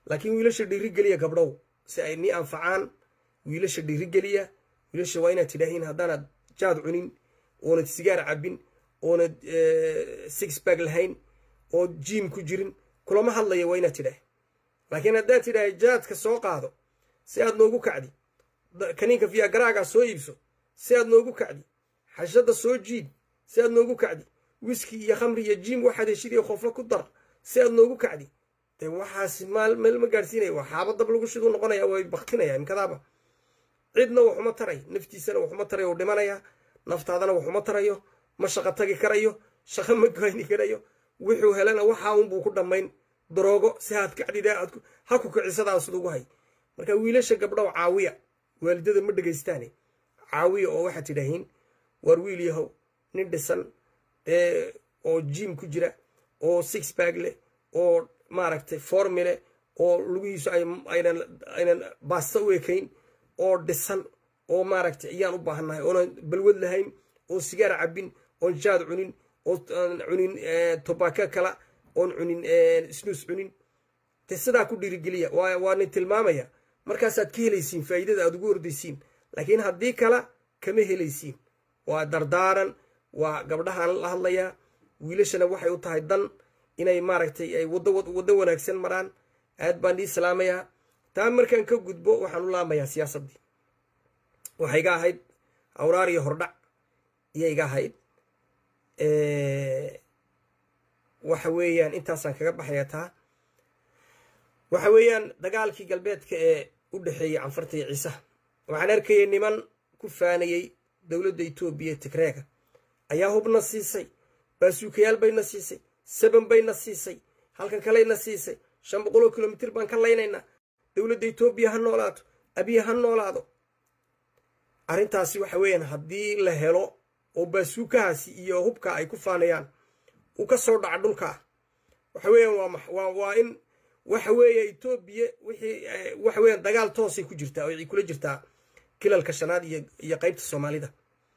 laakiin wiilasha dhiirigeliya gabdhow si ay nii anfacaan wiilasha dhiirigeliya wiilasha waa inaad tidhaahiin haddaanaad jaad cunin oonad sigaar cabin oonad six bag lahayn oo jiim ku jirin kulama hadlaya waa inaad tidhaah laakiin haddaad tidhaahay jaadka soo qaado si aad noogu kacdi kaniinka fiyagaraagaa soo iibso si aad noogu kacdi xashada soo jiid si aad noogu kacdi wiski iyo khamri iyo jiim waxaad heshid iyo khoflo ku dar si aad noogu kacdi dee waxaas maal meel ma gaadhsiinaya waa xaabadab lagu shiduu noqonaya way baktinaya imkadaaba cidna waxuma taray naftiisana waxuma tarayo u dhimanaya naftaadana waxuma tarayo ma shaqo tagi karayo shaqo ma goyni karayo wuxuu helana waxaa unbuu ku dhammayn daroogo si aad kacdida aad ha ku kicisadaa sidugu hay marka wiilasha gabdhow caawiya waalidada ma dhegaystaane caawiya oo waxaad tidhaahiin waar wiil yahow nin dhisan oo jiim ku jira oo six bag leh oo maaragtay formi leh oo lugihiisu aynan baasta u ekayn oo dhisan oo maaragtay ayaan u baahannahay oonan balwad lahayn oo sigaar cabin oon jaad cunin oo cunin tobako kala oon cunin snuus cunin de sidaa ku dhiirigeliya waa nin tilmaamaya markaasaad ka helaysiin faa'iidada aad ugu ordaysiin laakiin haddii kala kama helaysiin waa dardaaran waa gabdhahaan la hadlayaa wiilashana waxay u tahay dan inay maaragtay ay waddo wanaagsan maraan aad baan ii salaamayaa taa markaan ka gudbo waxaan u laamayaa siyaasaddii waxay iga ahayd awraar iyo hordhac iyo iga ahayd waxa weeyaan intaasaan kaga baxaya taa waxa weeyaan dagaalkii galbeedka ee u dhexeeyey canfarta iyo ciisaha waxaan arkayay niman ku faanayey dowladda etoobiya tigreega ayaa hubna siisay baasuukayaal bayna siisay saban bayna siisay halkan kalayna siisay shan boqoloo kilomitir baan ka laynaynaa dowladda etoobiya ha noolaato abiya ha noolaado arrintaasi waxa weeyaan haddii la helo oo baasuukahaasi iyo hubka ay ku faanayaan uu ka soo dhaca dhulkaa waxa weeyaan waa waa in waxa weeye etoobiya wixii waxa weeyaan dagaal toosay ku jirtaa oo kula jirtaa kilalka shanaad iyo iyo qaybta soomaalida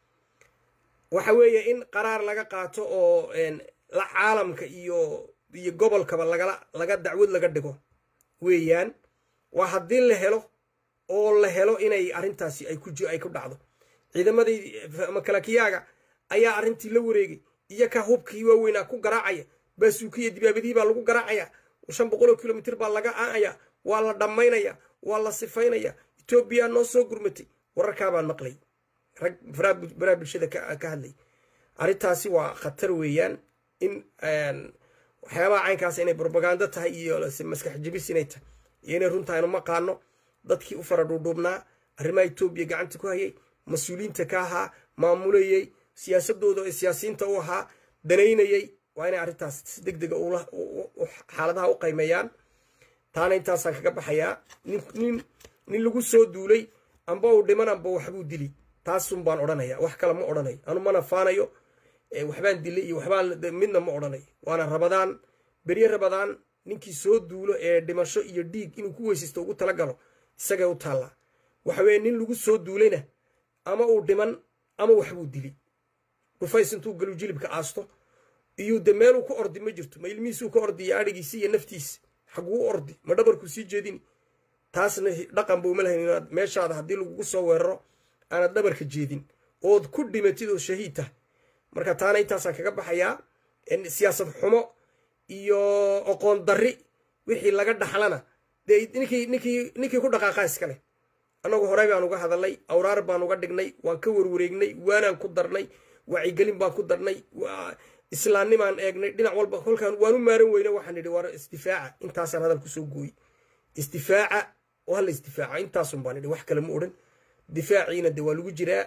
waxa weeye in qaraar laga qaato oo la caalamka iyo iyo gobolkaba lagala laga dacwad laga dhigo weeyaan waa haddii la helo oo la helo inay arrintaasi ay ku ay ku dhacdo ciidamadii makalakiyaaga ayaa arrintii la wareegay iyo ka hubkii waaweynaa ku garaacaya baasuukiya dibaabadihii baa lagu garaacaya shan boqoloo kilomitir baa laga aanaya waa la dhammaynaya waa la sifaynaya etoobiya noo soo gurmatay wararkaabaan maqlay rag baraa bulshada ka hadlay arrintaasi waa khatar weeyaan in waxyaabaha caynkaas inay brobagando tahay iyo maskax jibis inay tahay iyo inay runtahay anu maqaano dadkii u fara dhuudhuubnaa arrimaha etoobiya gacanta ku hayay mas-uuliyiinta ka ahaa maamulayey siyaasadooda ee siyaasiyiinta u ahaa danaynayey waa inay arrintaas si deg dega xaaladaha u qaymeeyaan taana intaasaan kaga baxayaa nin nin lagu soo duulay amba uu dhiman amba waxbuu dili taasun baan odhanaya wax kale ma odhanayo anu mana faanayo waxbaan dilay iyo waxbaan midna ma odhanayo waana rabadaan berye rabadaan ninkii soo duulo ee dhimasho iyo dhiig inuu ku weysaysto ugu talagalo isagay u taallaa waxa weeye nin lagu soo duulayna ama uu dhiman ama waxbuu dili dhufays intuu galu jilibka aasto iyuu de meeluu ka ordi ma jirto ma ilmihiisuu ka ordiya adhigiisi iyo naftiisa xaguu ordi ma dhabarkuu sii jeedini taasna dhaqan buu ma lahayn inaad meeshaada haddii lagugu soo weeraro aanad dhabarka jeedin ood ku dhimatid oo shahiid tahay marka taana intaasaan kaga baxayaa siyaasad xumo iyo oqoon darri wixii laga dhaxlana dee ninkii ninkii ninkii ku dhaqaaqaa iskale annagu horey baan uga hadalnay awraar baan uga dhignay waan ka warwareegnay waanaan ku darnay wacyigelin baan ku darnay islaamnimaan eegnay dhinac walba kolkaan waanu maaran weyne waxaan nidhi war isdifaaca intaasaan hadal kusoo gooyey isdifaaca oo hala isdifaaca intaasun baan nidhi wax kale ma odhan difaaciina de waa lagu jiraa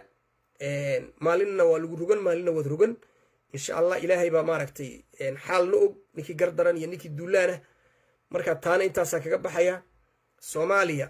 maalinna waa lagu rogan maalinna waad rogan insha allah ilaahay baa maaragtay xaalna og ninkii gardaran iyo ninkii duulaanah marka taana intaasaan kaga baxaya soomaaliya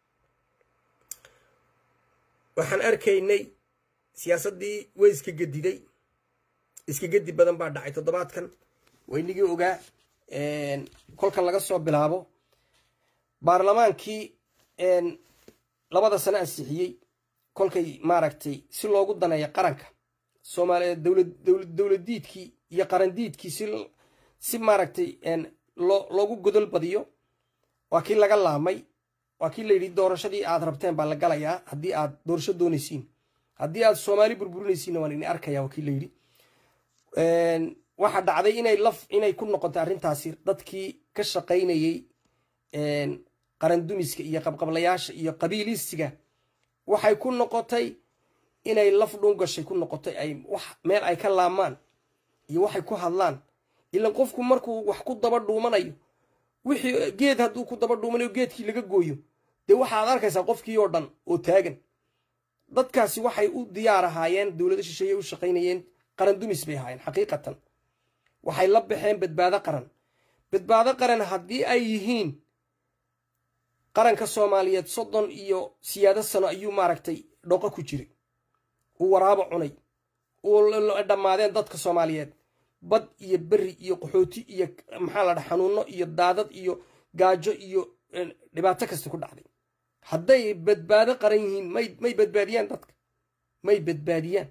waxaan arkaynay siyaasaddii way iska gediday iska gedi badan baa dhacay toddobaadkan waynigii ogaa kolkan laga soo bilaabo baarlamaankii labada sano ansixiyey kolkay maaragtay si loogu daneeya qaranka soomaaliya dowladdiidkii iyo qarandiidkii si si maaragtay loogu godol badiyo waa kii laga laamay waa kii layidhi doorashadii aad rabteen baa la galayaa haddii aad doorasho doonaysiin haddii aad soomaali burburinaysiinna waan idin arkaya waa kii layidhi waxaa dhacday inay laf inay ku noqotay arrintaasi dadkii ka shaqaynayey qarandumiska iyo qabqablayaasha iyo qabiilistiga waxay ku noqotay inay laf dhungashay ku noqotay ay wax meel ay ka laamaan iyo waxay ku hadlaan ilan qofku markuu wax ku daba dhuumanayo wixii geed hadduu ku daba dhuumanayo geedkii laga gooyo dee waxaad arkaysaa qofkii oo dhan oo taagan dadkaasi waxay u diyaar ahaayeen dowlado shisheeye u shaqaynayeen qarandumis bay ahaayeen xaqiiqatan waxay la baxeen badbaado qaran badbaado qaran haddii ay yihiin qaranka soomaaliyeed soddon iyo siyaado sano ayuu maaragtay dhoqo ku jiray uu waraabo cunay uu dhammaadeen dadka soomaaliyeed bad iyo beri iyo qaxooti iyo maxaa la dhaha xanuuno iyo daadad iyo gaajo iyo dhibaato kasta ku dhacday hadday badbaado qaran yihiin may may badbaadiyaan dadka may badbaadiyaan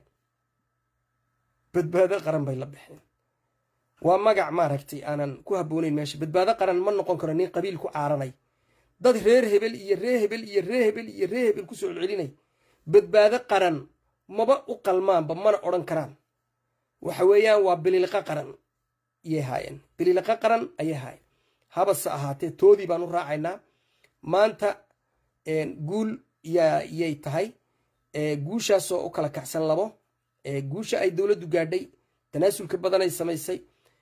badbaado qaran bay la baxeen waa magac maaragtay aanan ku habboonayn meesha badbaado qaran ma noqon karo nin qabiil ku caaranay dad reer hebel iyo ree hebel iyo ree hebel iyo ree hebel kusoo celcelinay badbaado qaran maba u qalmaanba mana odhan karaan waxa weeyaan waa bililiqa qaran ayay haayeen bililiqa qaran ayay haayeen habase ahaatee toodii baan u raacaynaa maanta guul yay tahay guushaasoo u kala kacsan labo guusha ay dowladdu gaadhay tanaasulka badan ay samaysay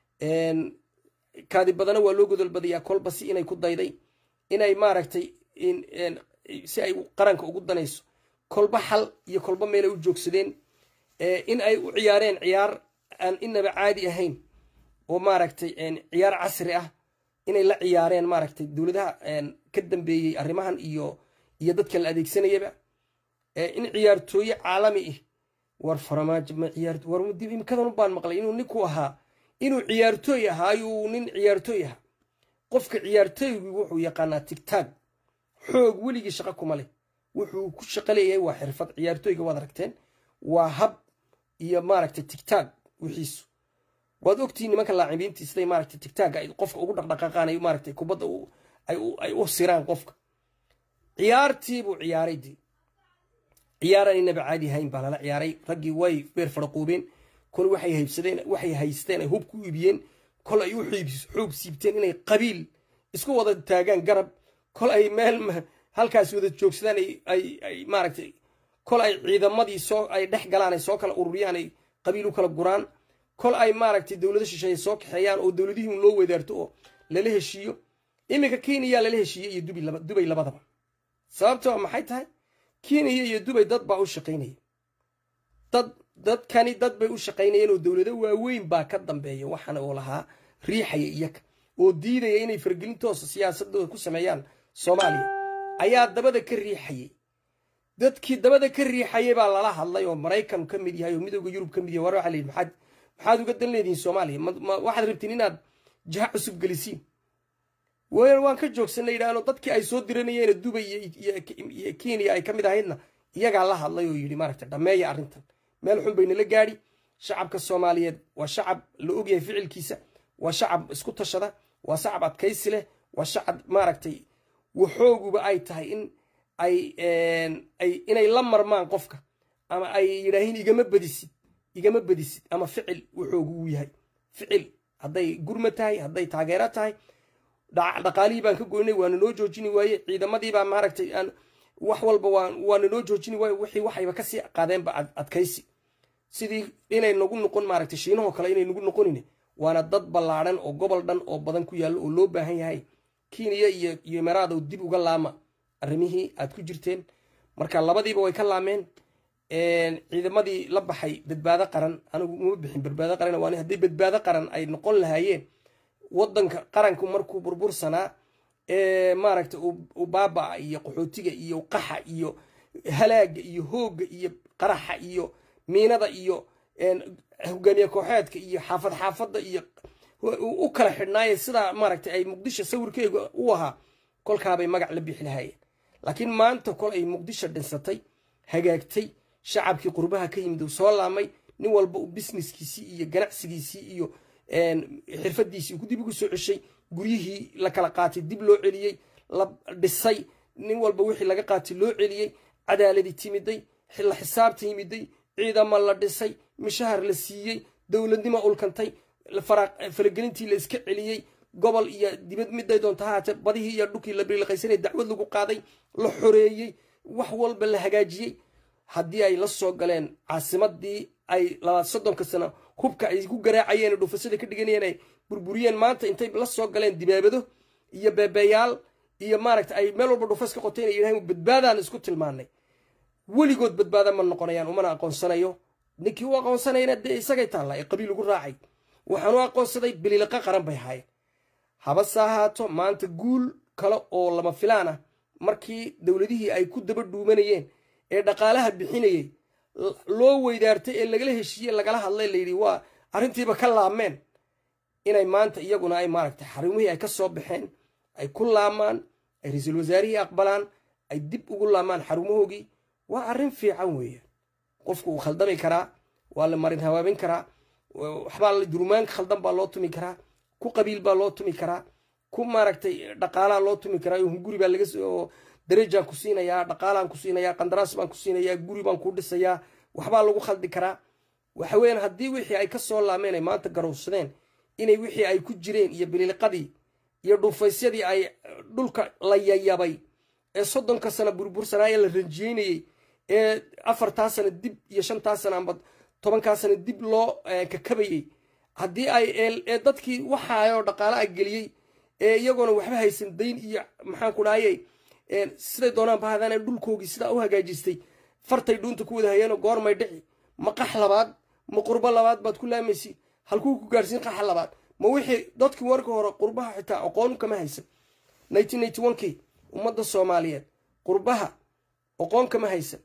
kaadi badana waa loo godol badayaa kolba si inay ku dayday inay maaragtay si ay qaranka ugu danayso kolba xal iyo kolba meelay u joogsadeen in ay u ciyaareen ciyaar aan inaba caadi ahayn oo maaragtay ciyaar casri ah inay la ciyaareen maaragtay dowladaha ka dambeeyey arrimahan iyo iyo dadka la adeegsanayaba in ciyaartooye caalami ah war faramaajo ma ciyaar war dib imikadan baan maqlay inuu ninku ahaa inuu ciyaartooy ahaa ayuu nin ciyaartooy ahaa qofka ciyaartooygu wuxuu yaqaanaa tigtaag xoog weligii shaqo kuma leh wuxuu ku shaqo leeyahay waa xirfad ciyaartooyga waad aragteen waa hab iyo maaragtay tigtaag wixiisu waad ogtihiin nimanka laacibiintii siday maaragtay tigtaagga ay qofka ugu dhaqdhaqaaqaan ay maaragtay kubadda ay u siraan qofka ciyaartii buu ciyaaray dee ciyaaraan inaba caadi hayn baa lala ciyaaray raggii way beer faraquubeen kol waxay haybsadeen waxay haysteen ay hub ku iibiyeen kol ay u xoog siibteen inay qabiil isku wada taagaan garab kol ay meel halkaas wada joogsadaan ay maaragtay kol ay ciidamadii soo ay dhex galaan ay soo kala ururiyaan ay qabiil u kala guraan kol ay maaragtay dowlado shisheeye soo kaxeeyaan oo dowladihii loo wadaarto oo lala heshiiyo iminka kenya lala heshiiyey iyo dubay labadaba sababtoo maxay tahay kenya iyo dubay dad baa u shaqaynaya dad dadkani dad bay u shaqaynayeen oo dowlado waaweyn baa ka dambeeya waxaana oo lahaa riixaya iyaga oo diidaya inay fargelin toosa siyaasadooda ku sameeyaan soomaaliya ayaa dabada ka riixayay dadkii dabada ka riixayay baa lala hadlay oo maraykan ka mid yahay oo midooda yurub ka mid yahay war waxaa la yidhi maxaad maxaad uga dan leedihiin soomaaliya waxaad rabtiin inaad jaha cusub gelisiin waan ka joogsanna yidhaahno dadkii ay soo diranayeen dubay iyo kenya ay ka mid ahaydna iyagaa la hadlay oo yidhi maaragta dhammeeya arrintan meel xun baynala gaadhi shacabka soomaaliyeed waa shacab la ogyahay ficilkiisa waa shacab isku tashada waa shacab adkaysi leh waa shacab maaragtay waxooguba ay tahay in ay inay la marmaan qofka ama ay yidhaahiin igama badisid igama badisid ama ficil waxoogu uu yahay ficil hadday gurma tahay hadday taageero tahay dhaqaalihii baan ka goynay waana noo joojini waaye ciidamadiibaa maaragtay aan wax walba waana noo joojini waaye wixii waxayba kasii qaadeenba adkaysi sidii inay nagu noqon maaragtay shiinahoo kale inay nagu noqonin waana dad ballaadhan oo gobol dhan oo badan ku yaallo oo loo baahan yahay kenya iyo iyo meraado dib uga laama arrimihii aad ku jirteen marka labadiiba way ka laameen ciidamadii la baxay badbaado qaran anigu uma bixin badbaado qaran waan hadday badbaado qaran ay noqon lahaayeen wadanka qaranku markuu burbursanaa maaragta u baabaa iyo qaxootiga iyo qaxa iyo halaaga iyo hooga iyo qaraxa iyo miinada iyo hogaamiye kooxeedka iyo xaafad xaafadda iyo u kala xidhnaaye sidaa maaragta ay muqdisho sawirkeega u ahaa kolkaabay magac la bixi lahaayeen laakiin maanta kol ay muqdisho dhinsatay hagaagtay shacabkii qurbaha ka yimid uu soo laamay nin walba uu businesskiisii iyo ganacsigiisii iyo xirfadiisii dib ugu soo ceshay guryihii la kala qaatay dib loo celiyey la dhisay nin walba wixii laga qaatay loo celiyey cadaaladi timiday la xisaabta yimiday ciidama la dhisay mishahar la siiyey dowladnimo ulkantay faragelintii la iska celiyey gobol iyo dibad miday doonta hahaatee badihii iyo dhulkii la biliqaysanay dacwad lagu qaaday la xoreeyey wax walba la hagaajiyey haddii ay la soo galeen caasimadii ay labaad soddonka sano hubka ay ku garaacayeen dhufasada ka dhiganayeen ay burburiyeen maanta intay la soo galeen dibaabado iyo beebeyaal iyo maaragta ay meel walba dhufas ka qoteen ay yidhahdeen badbaadaan isku tilmaanay weligood badbaada ma noqonayaan umana aqoonsanayo ninkii u aqoonsanayna dee isagay taalla ee qabiil ugu raacay waxaan u aqoonsaday bililaqa qaran bay ahaayeen habase ahaato maanta guul kale oo lama filaan ah markii dowladihii ay ku daba dhuumanayeen ee dhaqaalaha bixinayay loo weydaartay ee lagala heshiiye lagala hadlay layidhi waa arrintiiba ka laabmeen inay maanta iyaguna ay maaragtay xarumihii ay ka soo baxeen ay ku laamaan ay ra-iisul wasaarihii aqbalaan ay dib ugu laamaan xarumahoogii waa arrin fiican weeyaan qofku uu khaldami karaa waa la marin hawaabin karaa waxbaa durumaanka khaldan baa loo tumi karaa ku qabiil baa loo tumi karaa ku maaragtay dhaqaalaa loo tumi karaa hunguri baa laga soo darajaan ku siinayaa dhaqaalaan ku siinayaa qandaraas baan ku siinayaa guri baan ku dhisayaa waxbaa lagu khaldi karaa waxa weeyaan haddii wixii ay ka soo laameen ay maanta garowsadeen inay wixii ay ku jireen iyo biliqadii iyo dhuufaysyadii ay dhulka la yayabay ee soddonka sana burbursanaa ee la ranjiyeynayey ee afartaa sana dib iyo shantaa sana amba tobankaa sana dib loo kakabayey haddii ay ee dadkii waxaayoo dhaqaala a geliyey ee iyagoona waxba haysan dayn iyo maxaan ku dhahayey siday doonaan bahadaan ee dhulkoogii sidaa u hagaajistay fartay dhuunta ku wada hayeenoo goormay dhici ma qax labaad ma qurbo labaad baad ku laamaysi halkuu ku gaadhsiin qaxa labaad ma wixii dadkii warka hore qurbaha xitaa aqoon kama haysan nineteen ninety one kii ummadda soomaaliyeed qurbaha aqoon kama haysan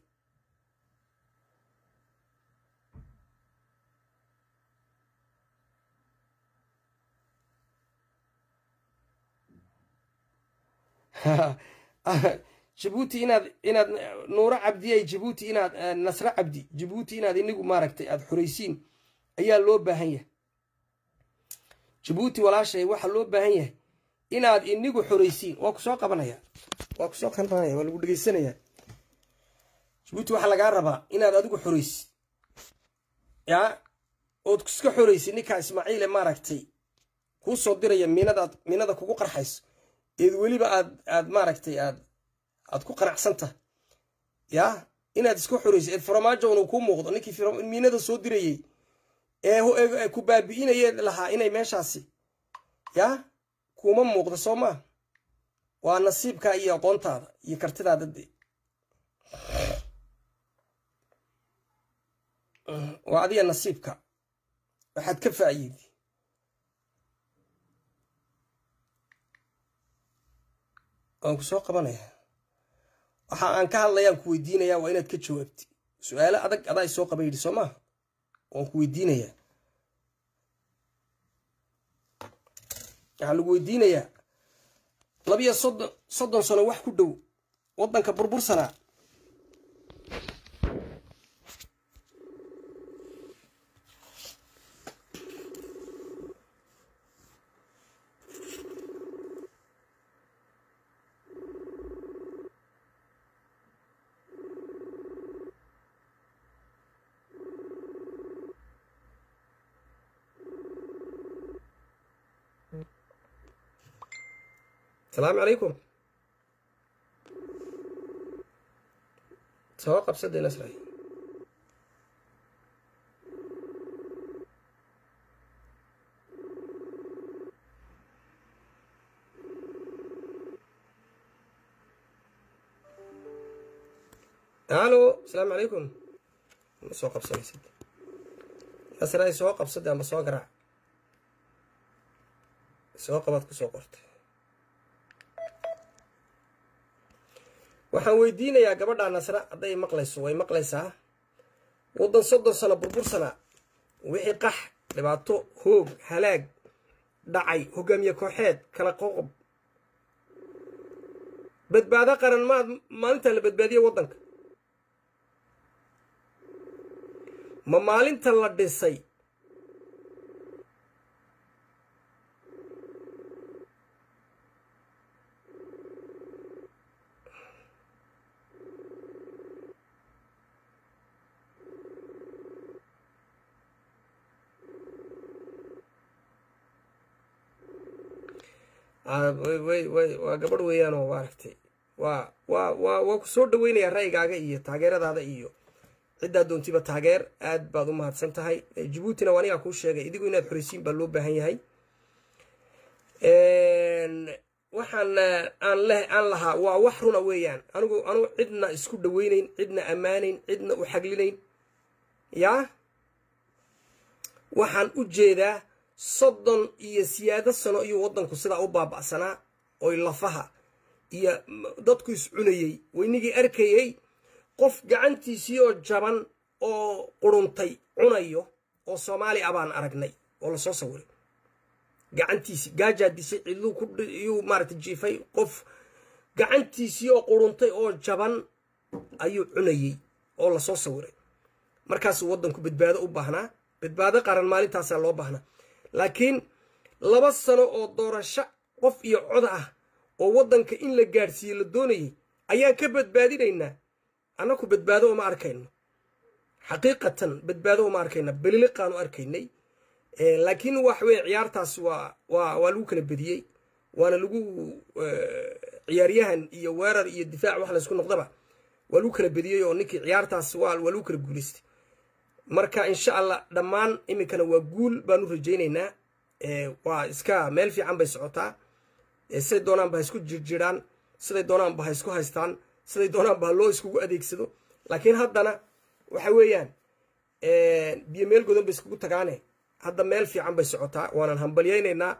jabuuti inaad inaad nuuro cabdiyay jabuuti inaad nasre cabdi jabuuti inaad inigu maaragtay aada xoraysiin ayaa loo baahan yahay jabuuti walaashay waxaa loo baahan yahay inaad inigu xoraysiin waa kusoo qabanaya waa kusoo qabanaya waa lagu dhegeysanaya jabuuti waxaa lagaa rabaa inaad adigu xoraysi yaa ood iska xoraysi ninkaa ismaaciile maaragtay kuu soo diraya miinadaad miinada kugu qarxayso eed weliba aad aad maaragtay aad aad ku qanacsantah yaa inaad iska xoraysa eed farmaajo unu kuu muuqdo ninkii miinada soo dirayey ee ku baabi'inayee lahaa inay meeshaasi yaa kuuma muuqdo soo maa waa nasiibkaa iyo aqoontaada iyo kartidaada de waa adiga nasiibka waxaad ka faa'iidi waan ku soo qabanaya waxa aan ka hadlayaan ku weydiinayaa waa inaad ka jawaabti su-aalo adag adaa isoo qaba yidhi soo maaha waan ku weydiinayaa waxaa lagu weydiinayaa labiyo soddon soddon sano wax ku dhow waddanka burbursanaa asalaamu calaykum soo qabsadee nasray halo asalaamu calaykum ma soo qabsanaysid nasray soo qabsade amba soo garaac soo qabaad ku soo qortay waxaan weydiinayaa gabadha nasra hadday maqlayso way maqlaysaa waddan soddon sano burbursana wixii qax dhibaato hoog halaag dhacay hogaamiye kooxeed kala qoqob badbaado qaran maad maalintaa la badbaadiyey waddanka ma maalinta la dhisay waa gabadh weeyaanoo maaragtay waa waa waa waa ku soo dhaweynayaa ra'yigaaga iyo taageeradaada iyo ciddaa doontiba taageer aad baad u mahadsan tahay jabuutina waa anigaa kuu sheegay idigu inaad xoreysiin baa loo baahan yahay waxaan aan le aan lahaa waa wax runa weeyaan anigu anugu cidna isku dhaweynayn cidna ammaanayn cidna u xaglinayn yaa waxaan u jeedaa soddon iyo siyaado sano iyuu waddanku sidaa u baaba'sanaa oy lafaha iyo dadku iscunayey waynigii arkayey qof gacantiisii oo jaban oo quruntay cunayo oo soomaali a baan aragnay oo lasoo sawiray gacantiisii gaajaa disay cidluu kuyuu maarata jiifay qof gacantiisii oo quruntay oo jaban ayuu cunayey oo lasoo sawiray markaasuu waddanku badbaado u baahnaa badbaado qaran maalintaasaa loo baahnaa laakiin laba sano oo doorasho qof iyo cod ah oo waddanka in la gaadhsiiye la doonayay ayaan ka badbaadinaynaa annaku badbaado uma arkayno xaqiiqatan badbaado uma arkayna beliliqaanu arkaynay laakiin wax weye ciyaartaas waa waa waa lagu kala bediyey waana lagu ciyaaryahan iyo weerar iyo difaac wax laysku noqdaba waa lagu kala bediyey oo ninkii ciyaartaas waa waa lagu kala guulaystay marka insha allah dhammaan iminkana waa guul baanu rajaynaynaa waa iska meel fiican bay socotaa siday doonaanba ha isku jirjiraan siday doonaanba ha isku haystaan siday doonaanba ha loo iskugu adeegsado laakiin haddana waxa weeyaan biyo meel godan bay iskugu tagaane hadda meel fiican bay socotaa waanan hambalyaynaynaa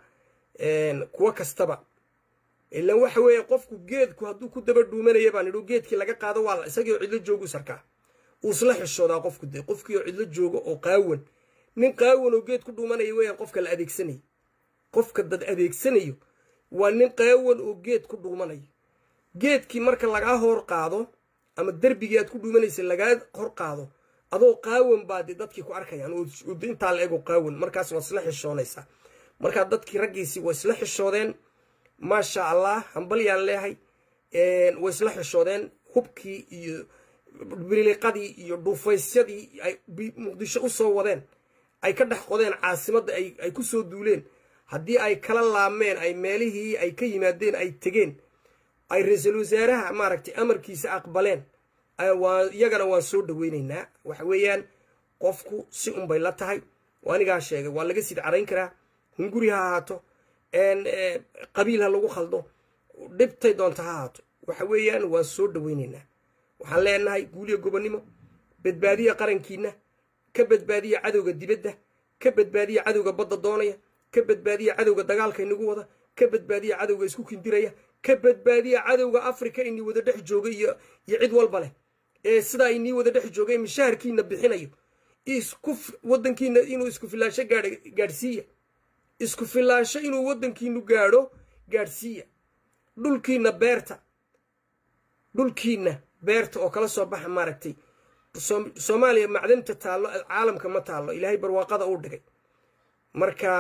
kuwo kastaba ilan waxa weeye qofku geedku hadduu ku daba dhuumanaya baan idhu geedkii laga qaado waa isagii oo cidlo joogu sarkaa uu isla xishoodaa qofku de qofkii oo cidlo joogo oo qaawan nin qaawan oo geed ku dhuumanaya weeyaan qofka la adeegsanayo qofka dad adeegsanayo waa nin qaawan oo geed ku dhuumanayo geedkii marka lagaa hor qaado ama derbigii aad ku dhuumanaysa lagaa hor qaado adoo qaawan baa de dadkii ku arkayaan oo intaa la ego qaawan markaas waa isla xishoonaysaa markaa dadkii raggiisii way isla xishoodeen maasha allah hambalyaan leehay way isla xishoodeen hubkii iyo biliqadii iyo dhuufaysyadii ay muqdisho u soo wadeen ay ka dhex qodeen caasimadda ay ku soo duuleen haddii ay kala laameen ay meelihii ay ka yimaadeen ay tegeen ay ra-iisul wasaaraha maaragtay amarkiisa aqbaleen iyagana waan soo dhaweynaynaa waxa weeyaan qofku si unbay la tahay waa anigaa sheegay waa laga sid carayn karaa hunguri ha ahaato qabiil ha lagu khaldo dhibtay doonta ha ahaato waxa weeyaan waan soo dhaweynaynaa waxaan leenahay guuliya gobonnimo badbaadiya qarankiina ka badbaadiya cadowga dibadda ka badbaadiya cadowga badda doonaya ka badbaadiya cadowga dagaalka inagu wada ka badbaadiya cadowga isku kindiraya ka badbaadiya cadowga africa inii wada dhex jooga iyo iyo cid walba leh ee sidaa inii wada dhex joogay mishaharkiina bixinayo isku wadankiina inuu isku filaasho gaadh gaadhsiiya isku filaasho inuu waddankiinu gaadho gaadhsiiya dhulkiina beerta dhulkiina beerta oo kala soo baxa maaragtay soomaaliya macdanta taallo caalamka ma taallo ilaahay barwaaqada uu dhigay marka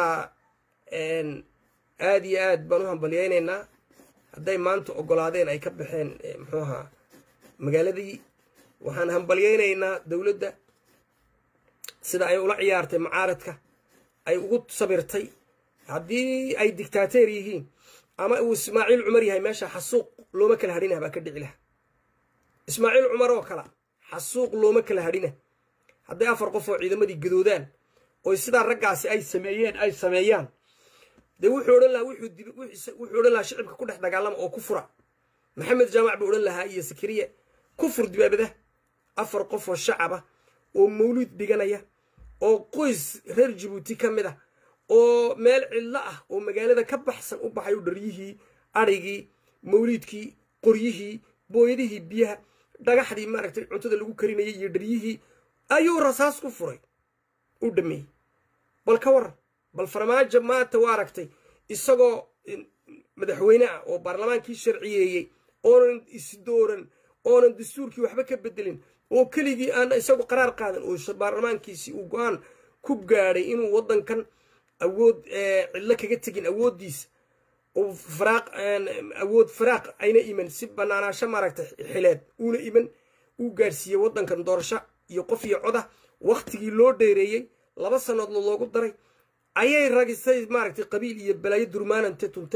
aada iyo aad baan u hambalyaynaynaa hadday maanta ogolaadeen ay ka baxeen muxuu ahaa magaaladii waxaan hambalyaynaynaa dowladda sida ay ula ciyaartay macaaradka ay ugu sabirtay haddii ay dictaateer yihiin ama uu ismaaciil cumar yahay meesha xasuuq looma kala hadhinah baa ka dhici laha ismaaciil cumar oo kala xasuuq looma kala hadhina hadday afar qof oo ciidamadii gadoodaan oo sidaa raggaasi ay sameeyeen ay sameeyaan dee wuxuu odhan lahaa wuxuu odhan lahaa shicibka ku dhex dagaalama oo ku fura maxamed jaamac buu odhan lahaa iyo sakariye ku fur dibaabada afar qof oo shacaba oo mawluud dhiganaya oo qoys reer jabuuti ka mid ah oo meel cidlo ah oo magaalada ka baxsan u baxay u dharyihii adrigii mawliidkii qoryihii booyadihii biyaha dhagaxdii maaragtay cuntada lagu karinayay iyo dharyihii ayuu rasaas ku furay u dhameeyey bal ka waran bal farmaajo maanta waa aragtay isagoo madaxweyne ah oo baarlamaankii sharciyeeyey oonan isdooran oonan dastuurkii waxba ka bedelin oo keligii aan isagu qaraar qaadan oo baarlamaankiisii uu go-aan ku gaadhay inuu waddankan awood cidlo kaga tegin awooddiisa oo faraaq awood faraaq ayna iman si banaanaasho maaragtay xileed uuna iman uu gaadhsiiyey waddankan doorasho iyo qof iyo coda wakhtigii loo dheereeyey laba sannadood loogu daray ayay ragisay maaragtay qabiil iyo balaayo durmaanante tunteen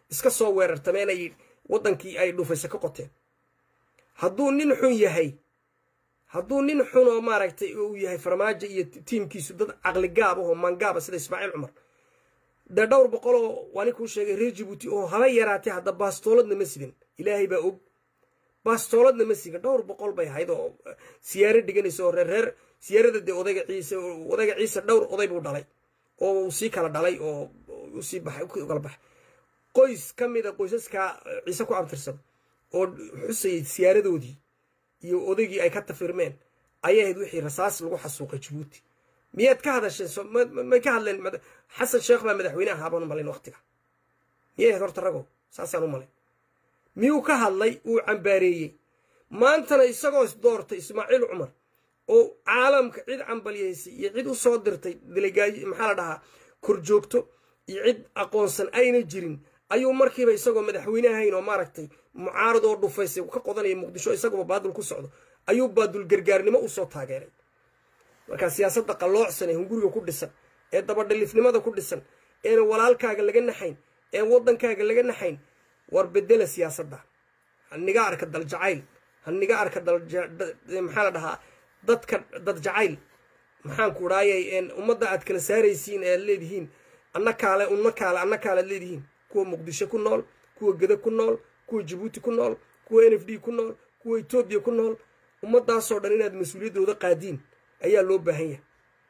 iska soo weerartameen ay waddankii ay dhufaysa ka qoteen hadduu nin xun yahay hadduu nin xun oo maaragtay uu yahay farmaajo iyo tiimkiisu dad caqli gaab ahoo mangaaba sida ismaaciil cumar dee dhowr boqoloo waa ninkuu sheegay reer jibuuti oo haba yaraatee hadda baastooladna ma sidin ilaahay baa og baastooladna ma sigin dhowr boqol bay ahayd oo siyaaro dhiganaysa oo reer reer siyaarada dee odayga ciise odayga ciise dhowr oday buu dhalay oo uu sii kala dhalay oo usii baxay kala baxay qoys ka mida qoysaskaa ciise ku abtirsada oo xusayay siyaaradoodii iyo odaygii ay ka tafirmeen ayay ahayd wixii rasaas lagu xasuuqay jabuuti miyaad ka hadasheen may ka hadleen xasan sheekh baa madaxweyne ahaabaan u malayn waqtiga miyay ahayd horta rago saasaan u malayn miyuu ka hadlay uu cambaareeyey maantana isagoo doortay ismaaciil cumar oo caalamka cid cambalyaysay iyo cid u soo dirtay delegaayi maxaa la dhahaa korjoogto iyo cid aqoonsan ayna jirin ayuu markiiba isagoo madaxweyne ahayn oo maaragtay mucaarad oo dhufaysay ka qodanaya muqdisho isaguba baadul ku socdo ayuu baadul gargaarnimo usoo taageeray markaa siyaasadda qalloocsan ee hunguriga ku dhisan ee dabadhalifnimada ku dhisan eena walaalkaaga laga naxayn een waddankaaga laga naxayn war bedela siyaasadda haniga arka dal jacayl haniga arka maxaa la dhahaa dadka dad jacayl maxaan ku dhaayay ummadda aad kala saaraysiin ee aad leedihiin anna kaale unna kaale anna kaale aad leedihiin kuwa muqdisho ku nool kuwa geda ku nool kuwa jabuuti ku nool kuwa n f d ku nool kuwa etoobiya ku nool ummaddaasoo dhan inaad mas-uuliyaddooda qaadiin ayaa loo baahan yahay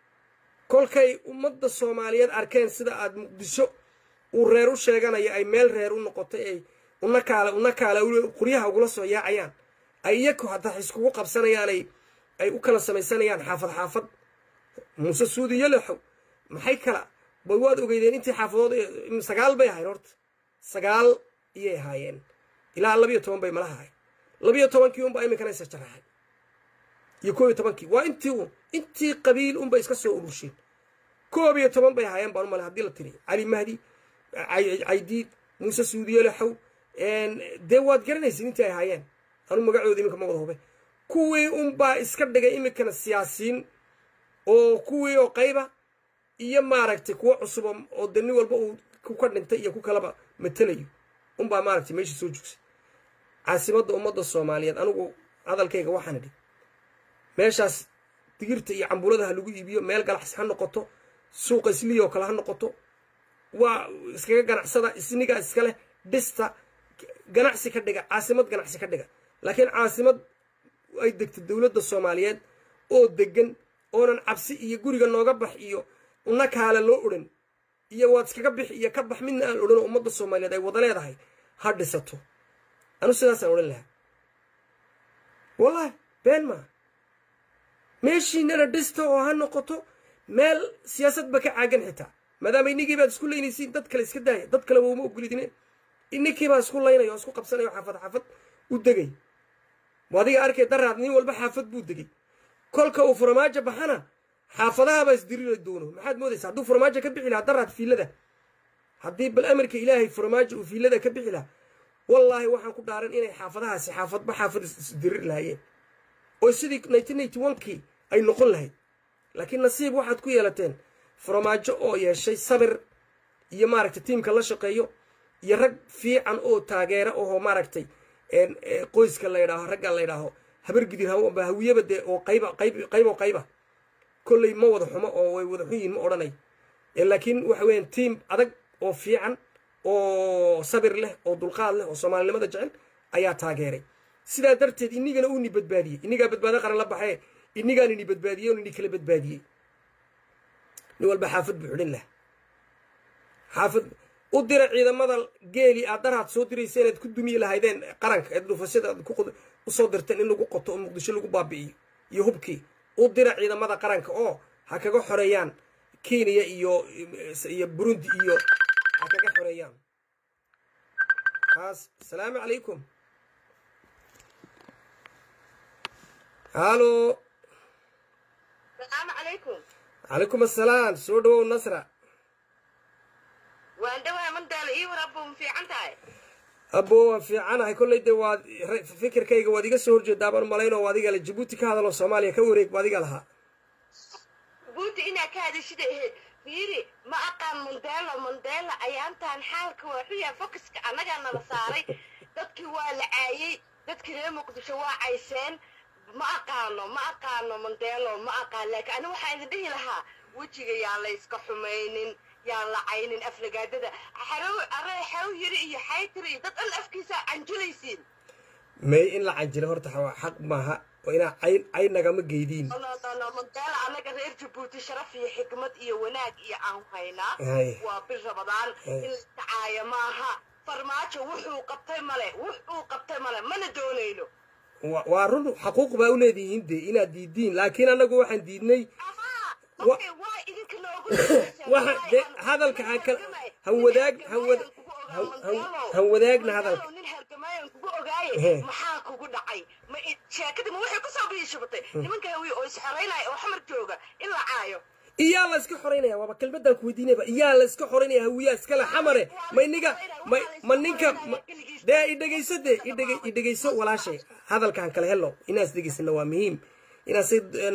kolkay ummadda soomaaliyeed arkeen sida aad muqdisho uu reer u sheeganayo ay meel reer u noqotay ay una kaale una kaale qoryaha ugula soo yaacayaan ay iyaku hataa iskugu qabsanayaanay ay u kala samaysanayaan xaafad xaafad muuse suudi yalaxow maxay kala bay waad ogeydeen intii xaafadood sagaal bay ahayn horta sagaal iyay ahaayeen ilaa labiyo toban bay malaha ahayd labiyo tobankii unbaa iminkana isa jaraxay iyo koob iyo tobankii waa intii intii qabiil unbay iska soo urusheen koob iyo toban bay ahaayeen baan u malay hadii la tiri cali mahdi caydiid muuse suudiyolaxow dee waad garanaysin intii ay ahaayeen anu magacooda iminka ma wada hube kuwii unbaa iska dhigay iminkana siyaasiyiin oo kuwii oo qayba iyo maaragtay kuwo cusuba oo de nin walba uu ku ka dhintay iyo ku kalaba matelayo unbaa maaragtay meesha soo jogsay caasimadda ummadda soomaaliyeed anigu hadalkayga waxaan idhi meeshaas digirta iyo cambulada ha lagu iibiyo meel galaxsi ha noqoto suuqa isliya oo kale ha noqoto waa iskaga ganacsada isnigaa iska leh dhista ganacsi ka dhiga caasimad ganacsi ka dhiga laakiin caasimad ay degto dowladda soomaaliyeed oo degan oonan cabsi iyo guriga nooga bax iyo una kaale loo odhan iyo waad iskaga bix iyo ka bax midna aan odhan oo ummadda soomaaliyeed ay wada leedahay ha dhisato anu sidaasaan odhan lahaa wallahi been maa meeshiinana dhista oo ha noqoto meel siyaasadba ka caagan xitaa maadaama inigii baad isku laynaysiin dad kale iska daaya dad kaleba uma ogolidine ininkii baa isku laynaya oo isku qabsanaya oo xaafad xaafad u degay adiga arkay daraad nin walba xaafad buu degay kolka uu farmaajo baxana xaafadahabaa isdiriri doono maxaad moodaysa hadduu farmaajo ka bixi lahaa daraad fiilada haddii bal amarka ilaahay farmaajo uu fiilada ka bixi lahaa wallaahi waxaan ku dhaaran inay xaafadahaasi xaafadba xaafad isdiriri lahaayeen oo sidii nineteen ninety one-kii ay noqon lahayd laakiin nasiib waxaad ku yeelateen farmaajo oo yeeshay sabir iyo maaragtay tiimka la shaqeeyo iyo rag fiican oo taageera oo maaragtay qoyska la ydhaaho ragga la ydhaaho habargidir hawiyaba dee oo qayba qayb qayb oo qayba kolley ma wada xumo oo way wada xun yihin ma odhanay laakiin waxa weeyaan tiim adag oo fiican oo sabir leh oo dulqaad leh oo soomaalinimada jecel ayaa taageeray sidaa darteed inigana uuni badbaadiyey inigaa badbaado qaran la baxee inigaan ini badbaadiyey on ini kala badbaadiyey nin walba xaafad buu xidhin laha xaafad u dira ciidamada geeli aad daraad soo diraysa inaad ku dumiyi lahaydeen qaranka eed dhufasyada aad usoo dirteen in lagu qoto oo muqdisho lagu baabi'iyo iyo hubkii u dira ciidamada qaranka oo ha kaga xoreeyaan kenya iyo iyo burundi iyo ha kaga xoreeyaan kaas asalaamu calaykum halo salaamu calaykum calaykum assalaam soo dhawow nasra waan dhawaa mandaala ii war abbo ma fiican tahay abbo waan fiicanahay kolley dee waad fikirkayga waad iga soo horjeedaa baan malaynoo waa adiga le jabuuti ka hadaloo soomaaliya ka wareeg ba adiga lahaa buuti inaa ka hadashida ahayd fiiri ma aqaan mondelo mondelo ayaantaan xaalka waa xuyaa focuska annagaa nala saaray dadkii waa la caayey dadkii reer muqdisho waa cayseen ma aqaano ma aqaano mondelo ma aqaan laakiin ani waxaa idin dhihi lahaa wejiga yaan la iska xumaynin yaan la caynin aflagaadada xarow aree xaw yiri iyo xaytiri iyo dad dhan afkiisa canjulaysiin may in la canjilo horta waa xaq maaha oo inaa cayn cayn nagama geydiin mondela annaga reer jabuuti sharaf iyo xikmad iyo wanaag iyo aan haynaa Hay. waa bil rabadaan Hay. in la tacaayo maaha farmaajo wuxuu qabtay male wuxuu qabtay male mana doonayno Wa- waa run xaquuq baa u leedihiin de inaad diidiin laakiin annagu waxaan diidnay ahaa Wa- okay waa idinka noogu waxa de hadalka ha kala han wadaag han wad han- han- han wadaagna hadalka nin hargamaayan kugu ogaaye Ehe. maxaa kugu dhacay ma i- sheekadii ma waxay kusoo biishubatay nimanka hawiye oo isxoraynaya oo xamar jooga in la caayo iyaa la iska xoraynaya waaba kelmadaan ku weydiinayba iyaa la iska xoraynaya hawiyaa iskale xamare ma iniga ma ma ninka ma- dee idhegayso dee idhege idhegayso walaashay hadalkaan kale hello inaas dhegaysana waa muhiim inaas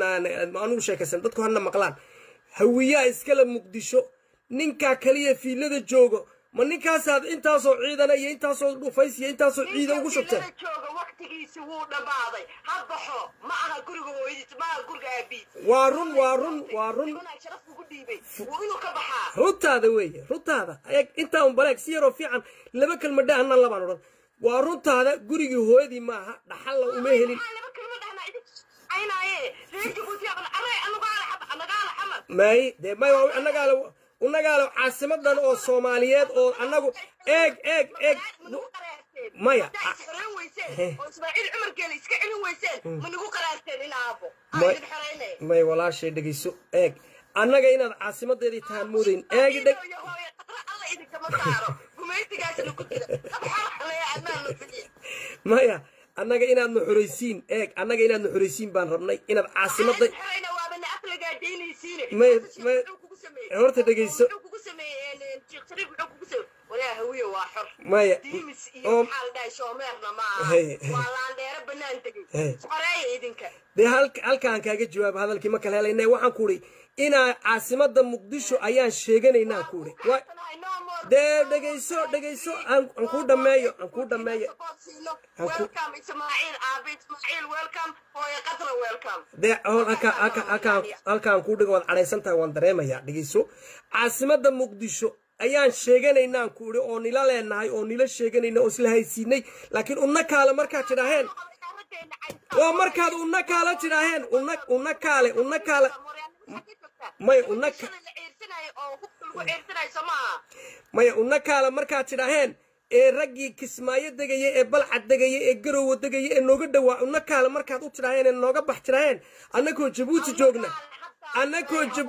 anugu sheekaysan dadku hana maqlaan hawiyaa iskale muqdisho ninkaa kaliya fiilada joogo ma ninkaasaad intaasoo ciidana iyo intaasoo dhufays iyo intaasoo ciida ugu shubteen Ninka jooga waqtigiisi wuu dhammaaday ha baxo ma aha guriga hooyadiis ma aha guriga aabiis waa run waa run waa run nimanaa sharaf ugu dhiibay wuu inuu ka baxaa runtaada weeye runtaada eeg intaa un baleeg si yaroo fiican laba kelmadha hana labaan odhan waa runtaada gurigii hooyadii maaha dhaxalla uma helin Maxaa laba kelma dhahnaa idin aynaaye reer jabuuti aqan arey anagaala xab anagaala xamar may dee may waa annagaale unagaale caasimadan oo soomaaliyeed oo annagu eeg eeg eeg manigu qaraarteen Maya. haddaa isxoreyn weyseen oo ismaaciil cumarkeena iska celin weyseen manigu qaraarteen in aabo May- aa idin xoreynay may walaashay dhegayso eeg annaga inaad caasimadeedii tahaan moodayn eegi dheg Hooyo, hooyo, qatra alla idinkama saaro gumaysigaasna ku jira dad xarxalaya adnaan la fiye maya annaga inaad na xoraysiin eeg annaga inaad na xoraysiin baan rabnay inaad caasimaday xoreyna waabana aflagaa daynaysiine May- may- Muxuu kugu sameeyey? horta dhegayso. Muxuu kugu sameeyey sheekh shariif muxuu kugu sameeyey walaa hawiye waa xor maya diimis iyo oo maxaa la dhahay shoomeerna ma aha Hey, hey. waa laandheero bannaan tegey Hey. xoreeya idinka dee halka halkaan kaaga jawaaba hadalkii ma kala helayna waxaan ku idhi inaa caasimada muqdisho ayaan sheeganaynaa ku idhi Wa- dee dhegayso dhegayso aan aan kuu dhammeeyo aan kuu dhammeeyo Aan ku- welcome ismaaciil aabe ismaaciil welcome hooyo qatra welcome dee hol halkaa halkaa halkaan halkaan kuu dhigo waad cadhaysan tahay waan dareemayaa dhegayso caasimada muqdisho ayaan sheeganaynaan ku idhi oo nila leenahay oo nila sheeganayna oo isla haysiinay laakiin una kaale markaad tidhaaheen waa markaad una kaala tidhaaheen una una kaale una kaale may una ka- maya una kaale markaad tidhaaheen ee raggii kismaayo degaya ee balcad degaya ee garowa degaya ee nooga dhawaa una kaale markaad u tidhaaheen ee nooga bax tidhaaheen annagoo jabuuti joogna annagoo jab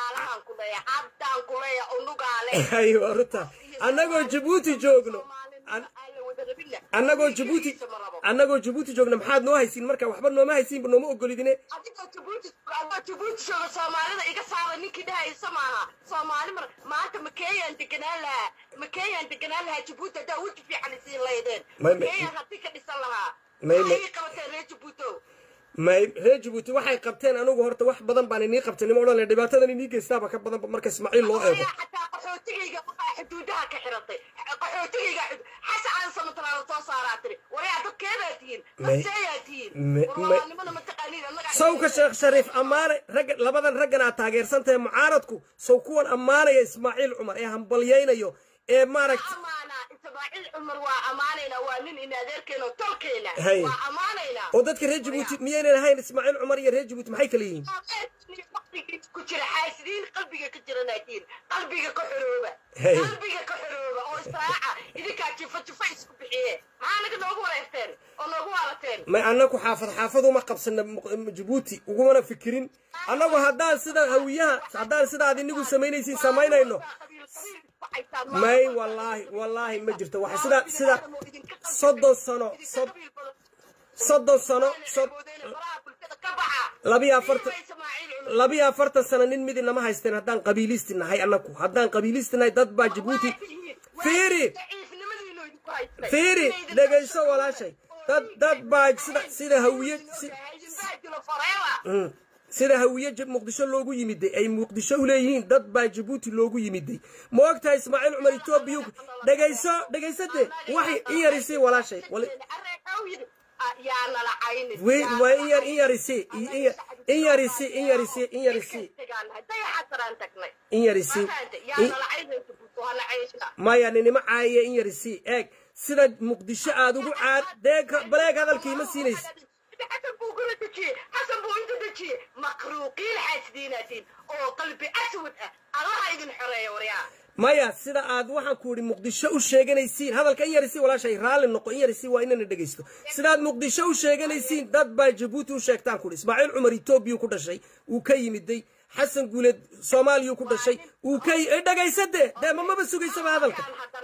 ay waa runta annagoo jabuuti joogno an- annagoo jabuuti annagoo jabuuti joogna maxaad noo haysiin marka waxba nooma haysiinba nooma ogolidine adigoo jabuuti adoo jabuuti jooga soomaalida iga saara ninkii dhahaysa maaha soomaali mar maanta makeeyaan deganaan lahaa makeeyaan deganaan lahaa jabuuti haddaa weji fiican isiin laydeen May- may- makeeyaan haddii ka dhisan lahaa May- may- maxay ii qabateen reer jabuuto may reer jabuuti waxay qabteen anigu horta wax badan baan inii qabtay nima odhan dhibaatadan inii geystaaba ka badanba marka ismaaciil loo eego ayaa xataa qaxootigayga waxaa xuduudaha ka xiratay qaxootigayga xud- xasan sanatalaala soo saaraa tiri warayaa dadkeedaa tihiin May- dadseeyaa tihiin may- warwaalnimada mataqaaniin annaga sawka sheekh shariif ammaane ragga labadan raggan aad taageersan tahay mucaaradku saw kuwan ammaanaya ismaaciil cumar ee hambalyaynayo ee maaragta amaanaa ismaaciil cumar waa ammaanaynaa waa nin in adeerkeena oo tolkeena Hay. waa ammaanaynaa oo dadka reer jabuuti miyaynan ahayn ismaaciil cumar iyo reer jabuuti maxay kala yihiin waqtigii ku jira xaasidiin qalbiga ka jiranaatiin qalbiga ka xorooba Hey. qalbiga ka xorooba oo israaca idinkaa jifa jifa isku bixiye maxaa naga noogu wareerteen oo noogu waalateen may annagu xaafad xaafad uma qabsana Muq- jabuuti ugumana fikirin annagu haddaan sida hawiyaha haddaan sidaad inigu samaynaysiin samaynayno may wallaahi wallaahi ma jirto waxa sida sida soddon sano sod- soddon sano sod- labiyo afartan labiyo afartan sano nin midi nama haysteen haddaan qabiilisti nahay annagu haddaan qabiilisti nahay dad baa jabuuti fiiri fiiri dhegayso walaashay dad dad baa sida sida hawiye si- Mm. sida hawiye jab muqdisho loogu yimiday ay muqdisho u leeyihiin dad baa jabuuti loogu yimiday ma ogtahay ismaaciil cumar etoobiya dhegayso dhegaysade waxay in yarisay walaashay wali- yaa nala cayni Wait, waa in yar in yarisi in yar- in yarisi in yarisi in yarisi dayaxaasaraan tagnay in yarisi yaa in- nala caynaysa buto hala caysha maya ninimo caayiya in yarisi eeg sida muqdisho aad ugu caad deeg baleeg hadalkii ma siinaysa xasan buu gula dejiyey xasan buu inta dejiyey makruuqiin xaasidiinaatiin oo qalbi aswad ah allaha idin xoreeya waryaa maya sida aad waxaan ku idhi muqdisho u sheeganaysiin hadalka in yarisi walaashay raalli noqo in yarisi waa inana dhegaysto sidaad muqdisho u sheeganaysiin dad baa jabuuti u sheegtaan ku idhi ismaaciil cumar etoobiya ku dhashay uu ka yimiday xasan guuleed soomaaliya ku dhashay uu ka yi- eh, dhegaysade dee ma maba sugaysaba hadalka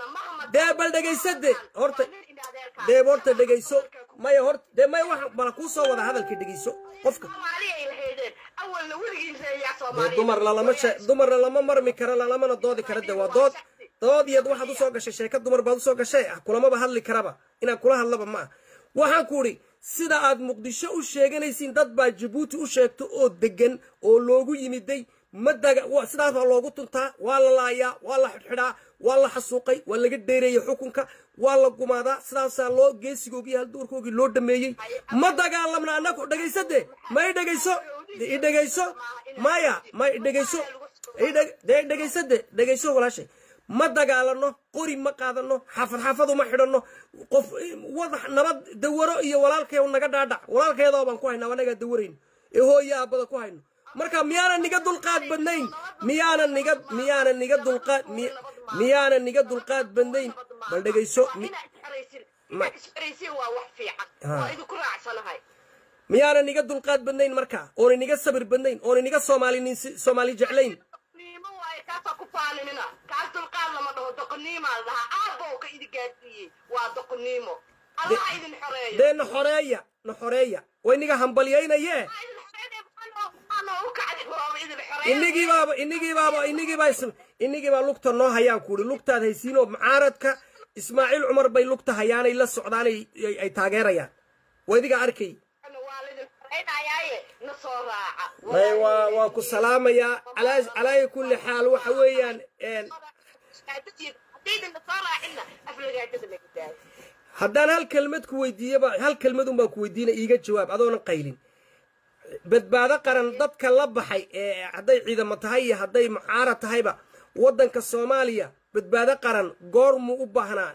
dee bal dhegaysade horta dee horta dhegayso maya horta dee maya waxa bala kuu soo wada hadalka dhegayso qofka soomaaliya ay lahaydeen awalna weligiin reeyaa dee soomaaliya dumar lalama she dumarna lama marmi karo lalamana doodi kara de waa dood dood iyad waxaad usoo gashay sheeka dumar baad usoo gashay ah kulamaba hadli karaba inaan kula hadlaba ma ah waxaan ku idhi sida aad muqdisho u sheeganaysiin dad baa jabuuti u sheegto oo degan oo loogu yimiday ma daga wa- sidaas baa loogu tuntaa waa la laayaa waa la xidhxidhaa waa la xasuuqay waa laga dheereeyey xukunka waa la gumaadaa sidaasaa loo geesigoogii halduurkoogii loo dhameeyey ma dagaalamna annagu dhegaysade ma i dhegayso i dhegayso maya ma i dhegayso i dheg- dee dhegaysade dhegayso walaashay ma dagaalano qori ma qaadano xaafad xaafadu ma xidhanno qof wadax nabad dawaro iyo walaalkay naga dhaadhac walaalkeedoo baan ku haynaa anagaa dawarayno ee hooya aabada ku hayno marka miyaana niga dulqaad badnayn miyaana niga miyaana niga dulqaad mi- miyaana niga dulqaad badnayn bal dhegayso mi- inaad isxeraysin Ma- inaad isxeraysin waa wax fiican Ha. waa idinku raacsanahay miyaana niga dulqaad badnayn marka oona niga sabir badnayn oona niga soomaali soomaali jeclayn doqoniimo waaye kaasaa ku faaninina kaas dulqaad lama dhaho doqoniimaa la dhahaa aabbow ka idi gaadsiiyey waa doqoniimo allaha idin xoreeyo dee na xoreeya na xoreeya way niga hambalyaynaye Ha idin xoreeya anoo- anoo u kacday waaba idin xoreeya inigii baaba inigii baaba inigii baa is- inigii baa lugta noo hayaan kuuri lugtaad haysiinoo mucaaradka ismaaciil cumar bay lugta hayaanay la socdaanay ay- ay taageerayaan waa idiga arkay waa laidin xoreynayaaye na soo raaca may waa waa ku salaamayaa calaa calaa kulli xaal waxa weeyaan een, haddaydan na soo raacinna aflagaadada laga daayo haddaan hal kelmad ku weydiiyaba hal kelmadun baan ku weydiina iiga jawaab adoonan qaylin badbaado qaran dadka la baxay ee hadday ciidamo tahay iyo hadday mucaarad tahayba waddanka soomaaliya badbaado qaran goormuu u baahnaa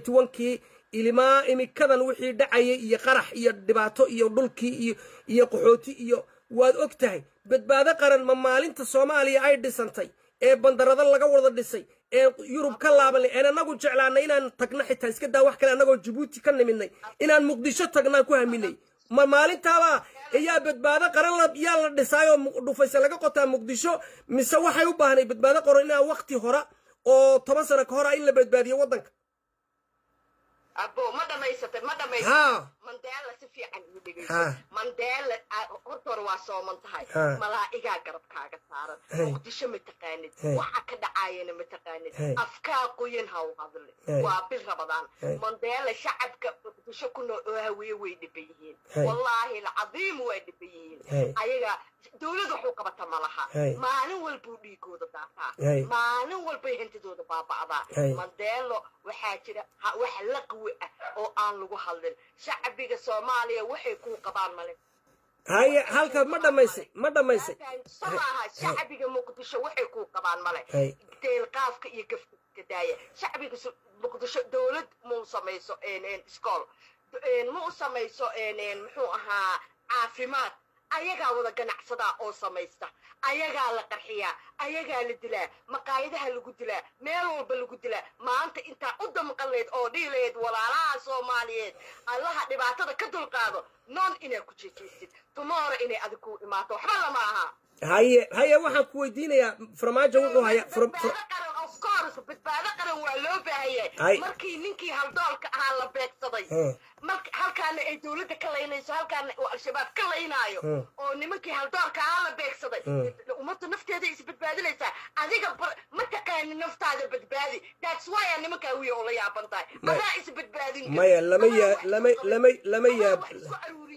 kii ilmaa imikadan wixii dhacayay iyo qarax iyo dhibaato iyo dhulkii iyo iyo qaxooti iyo waad og tahay badbaado qaran ma maalinta soomaaliya ay dhisantay ee bandarado laga wada dhisay ee yurub ka laabanay een anagu jeclaanay inaan tagno xitaa iska daa wax kale annagoo jabuuti ka nimidnay inaan muqdisho tagnaan ku haminay ma maalintaaba ayaa badbaado qaran la yaa la dhisaayoo mu- dhufayse laga qotaa muqdisho mise waxay u baahnay badbaado qaran inaan wakti hora oo toban sano ka hora in la badbaadiyo waddanka abo ma dhamaysatay ma dhamaysatay haa mandela si fiican igu Ha. dhegeyso mandela ah, horta hore waa sooman tahay Ha. malaa'igaa garabkaaga saaran Hey. muqdisho ma taqaanid Hey. waxa ka dhacaayana ma taqaanid Hey. afkaa qoyan ha u hadle Hey. waa bil rabadaan Hey. mandela shacabka muqdisho ku nool oo hawiye way dhiban yihiin Hey. wallaahi alcadiim way dhiban yihiin Hey. ayaga dowlad waxu qabata ma laha Hey. maalin walbuu dhiigooda daataa Hey. maalin walbay hantidooda baaba'daa Hey. mandeelo waxaa jira ha- wax laqwi ah oo aan lagu hadlin shacbiga soomaaliya waxay kuu qabaan male haye halka ma dhammaysay ma dhammaysay maaha shacbiga muqdisho waxay kuu qabaan male Hey. deelqaafka iyo gafka daaya shacbiga su- muqdisho dowlad mau samayso iskool ma u samayso muxuu ahaa caafimaad ayagaa wada ganacsadaa oo samaysta ayagaa la qarxiyaa ayagaa la dilaa maqaayadaha lagu dilaa meel walba lagu dilaa maanta intaa u damqaleed oo dhiilayd walaalaha soomaaliyeed allaha dhibaatada ka dulqaado noon inaad ku jejeysid tumoora inay adig ku imaato waxba lama aha haye haye waxaan ku weydiinayaa farmaajo wuxuu hayaa far- far- badbaado qaran of course badbaado qaran waa loo baahan Ay. yahay markii ninkii haldoolka ahaa la beegsaday Hmm. marka halkaana ay dowladda ka laynayso halkaana uu al-shabaab ka laynaayo Hmm. oo nimankii haldoolka ahaa la beegsaday Hmm. ummadda nafteeda isbadbaadinaysaa adiga bar- ma taqaani naftaada badbaadi that's why aa nimankaa wiya oo la yaaban tahay May- adaa isbadbaadin kara. maya lama Adaa yaa wax lama isku qaban- lama lama adaa yaab wax isku aruurin